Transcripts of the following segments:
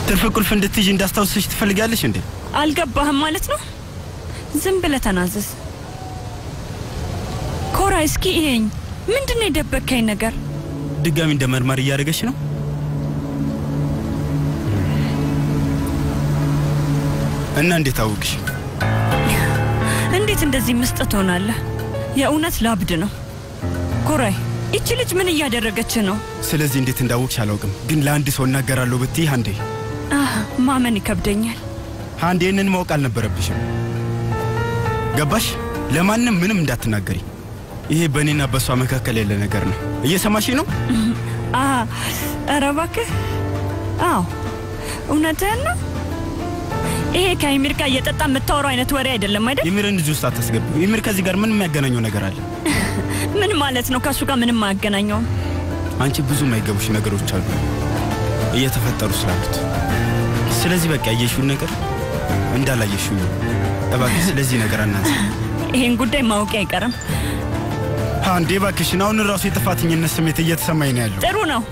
ትርፍ ቁልፍ እንድትይዥ እንዳስታውስሽ ትፈልጊያለሽ እንዴ? አልገባህም ማለት ነው? ዝም ብለህ ተናዘዝ። ኮራ፣ እስኪ ይሄኝ ምንድን ነው የደበከኝ ነገር? ድጋሚ እንደ መርማር እያደረገች ነው። እና እንዴት አወቅሽ? እንዴት እንደዚህ ምስጥ ትሆናለህ? የእውነት ላብድ ነው። ኮራይ፣ ይቺ ልጅ ምን እያደረገች ነው? ስለዚህ እንዴት እንዳወቅሽ አላውቅም፣ ግን ለአንድ ሰው እናገራለሁ ብትይ አንዴ አህ፣ ማመን ይከብደኛል። አንድ ይህንን ማወቅ አልነበረብሽም። ገባሽ? ለማንም ምንም እንዳትናገሪ። ይሄ በእኔና በእሷ መካከል ያለ ነገር ነው። እየሰማሽ ነው? አህ፣ ኧረ እባክህ። አዎ እውነትህን ነው። ይሄ ከኢሚር ጋር እየጠጣ የምታወራው አይነት ወሬ አይደለም አይደል? የሚርን እዚህ ውስጥ አታስገቢው። የሚር ከዚህ ጋር ምን የሚያገናኘው ነገር አለ? ምን ማለት ነው? ከእሱ ጋር ምንም አያገናኘውም። አንቺ ብዙ የማይገቡሽ ነገሮች አሉ እየተፈጠሩ ስላሉት። ስለዚህ በቃ ያየሽውን ነገር እንዳላየሽው እባክሽ፣ ስለዚህ ነገር አናንሳ። ይሄን ጉዳይ ማወቂ አይቀርም። አንዴ እባክሽን፣ አሁን ራሱ የጥፋተኝነት ስሜት እየተሰማኝ ነው ያለው። ጥሩ ነው።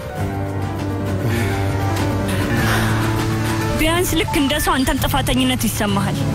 ቢያንስ ልክ እንደ ሰው አንተም ጥፋተኝነት ይሰማሃል።